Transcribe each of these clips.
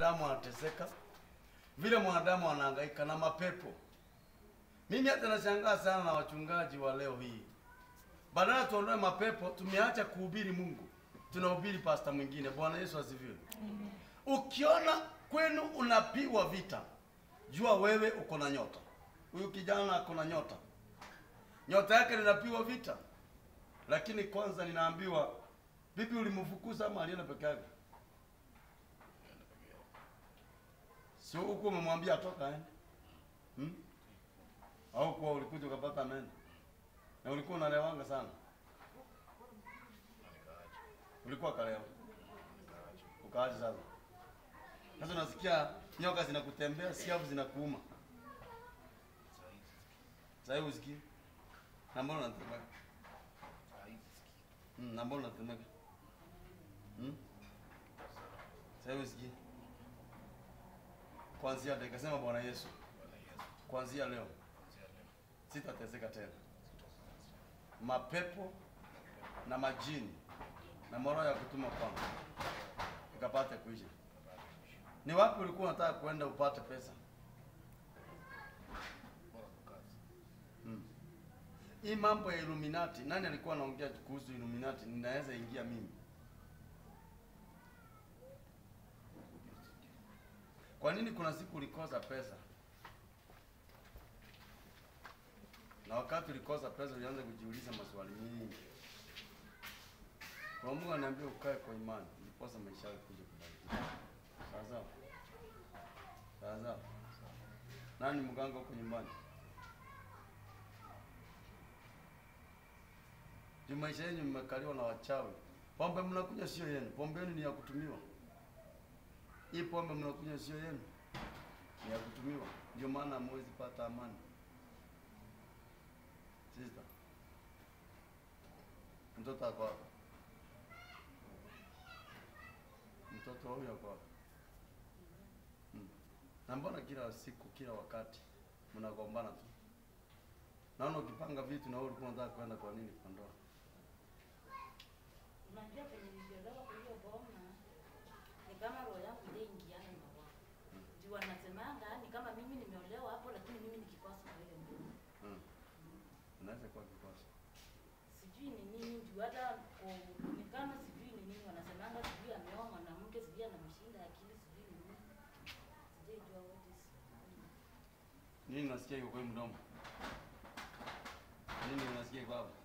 mwanadamu anateseka, vile mwanadamu anahangaika na mapepo. Mimi hata nashangaa sana na wachungaji wa leo hii, badala tuondoe mapepo, tumeacha kuhubiri Mungu, tunahubiri pasta mwingine. Bwana Yesu asifiwe. Ukiona kwenu unapigwa vita, jua wewe uko na nyota. Huyu kijana ako na nyota, nyota yake linapigwa vita, lakini kwanza ninaambiwa, bibi ulimfukuza ama alienda peke yake? Sio huko umemwambia atoka aende hmm? Au kwa ulikuja ukapata ameenda na ulikuwa unalewanga sana, ulikuwa kalewa ukaaje sasa? Sasa unasikia nyoka zinakutembea, siafu zinakuuma. Sasa hivi usikii na mbona unatemeka? Mm, na mbona unatemeka? Hmm? Sasa hivi usikii Kuanzia dakika sema Bwana Yesu, kuanzia leo sitateseka tena. Mapepo na majini na moroho ya kutuma kwangu ikapate kuisha. Ni wapi ulikuwa unataka kuenda upate pesa? Hmm. Hii mambo ya Illuminati, nani alikuwa anaongea kuhusu Illuminati? Ninaweza ingia mimi. Kwa nini kuna siku ulikosa pesa? Na wakati ulikosa pesa ulianza kujiuliza maswali mingi. Kwa Mungu ananiambia ukae kwa imani, ndiposa maisha yako kuja kubadilika. Sawa sawa? Sawa sawa? Nani mganga huko nyumbani? Juu maisha yenu mmekaliwa na wachawi. Pombe mnakunywa sio yenu, pombe yenu ni ya kutumiwa. Hii pombe mnakunywa sio yenu, ni ya kutumiwa. Ndio maana hamwezi pata amani. Sister, mtoto ako wapi? Mtoto huyu ako wapi? Hmm. Na mbona kila siku kila wakati mnagombana tu? Naona ukipanga vitu na wewe ulikuwa unataka kwenda kwa nini kwa ndoa? Unajua penye niliolewa kwa hiyo boma ni kama roho yangu ile ingiana na wao. Juu wanasemanga ni kama mimi nimeolewa hapo lakini mimi nikikosa na wewe ndio. Hmm. Unaweza kuwa kikosi. Sijui ni nini juu hata ko- ni kama sijui ni nini wanasemanga sijui ameoa mwanamke sijui anamshinda akili sijui ni nini. Sijui jua what is. Nini nasikia iko kwa hii mdomo? Nini unasikia iko hapo?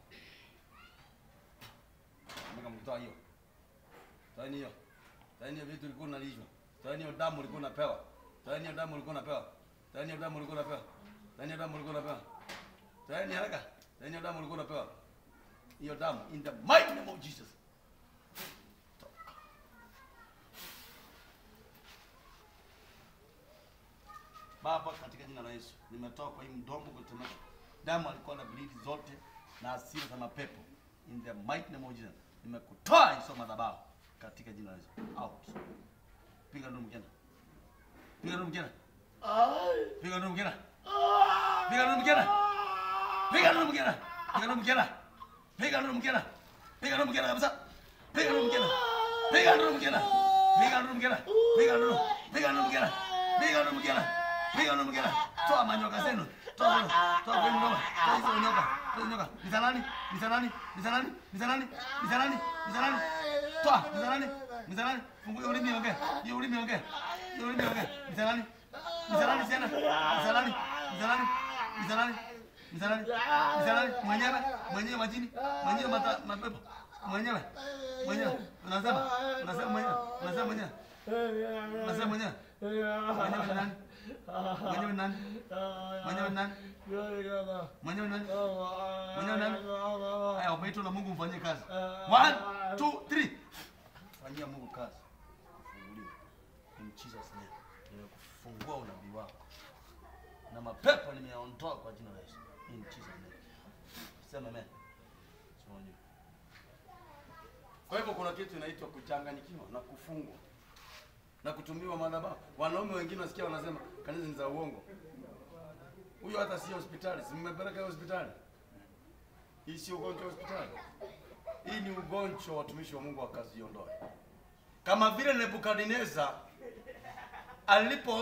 Meka mtoa hiyo. Toa hiyo. Toa hiyo vitu ulikuwa unalishwa. Toa hiyo damu ulikuwa unapewa. Toa hiyo damu ulikuwa unapewa. Toa hiyo damu ulikuwa unapewa. Toa hiyo damu ulikuwa unapewa. Toa hiyo haraka. Toa hiyo damu ulikuwa unapewa. Hiyo damu in the mighty name of Jesus. Toka. Baba, katika jina la Yesu, nimetoa kwa hii mdomo kutemeka damu alikuwa na bleed zote na asili za mapepo. In the mighty name of Jesus, nimekutoa hizo madhabahu katika jina la Yesu. Out. Piga nduru mkena. Piga nduru mkena. Piga nduru mkena. Piga nduru mkena. Piga nduru mkena. Piga nduru mkena. Piga nduru mkena. Piga nduru mkena kabisa. Piga nduru mkena. Piga nduru mkena. Piga nduru mkena. Piga nduru. Piga nduru mkena. Piga nduru mkena. Piga nduru mkena. Toa manyoka zenu. Toa zenu. Toa kwa nyoka. Toa hizo nyoka. Toa hizo nyoka. Ni za nani? Ni za nani? Ni za nani? Ni za nani? Ni za nani? Ni za nani? Toa. Ni za nani? Ni za nani? Fungua hiyo ulimi ongea. Hiyo ulimi ongea. Hiyo ulimi ongea. Ni za nani? Ni za nani tena? Ni za nani? Ni za nani? Ni za nani? Ni za nani? Ni za nani? Mwenyewe, mwenyewe majini, mwenyewe mata mapepo. Mwenyewe. Mwenyewe. Unasema? Unasema mwenyewe. Unasema mwenyewe. Unasema mwenyewe. Mwenyewe ni nani? Mwenyewe ni nani? Mwenyewe ni nani? Mwenyewe ni nani? Mwenyewe ni nani? Haya, umeitwa na Mungu mfanyie kazi. One, two, three. Fanyia Mungu kazi. Funguliwe. In Jesus name. Nimekufungua unabii wako. Na mapepo nimeyaondoa kwa jina la Yesu. In Jesus name. Sema amen. Simama juu. Kwa hivyo kuna kitu inaitwa kuchanganyikiwa na kufungwa na kutumiwa madhabahu. Wanaume wengine wasikia wanasema kanisa ni za uongo. Huyo hata sio hospitali, si mmepeleka hiyo hospitali? Hii sio ugonjwa wa hospitali. Hii ni ugonjwa watumishi wa Mungu wakaziondoa. Kama vile Nebukadneza alipo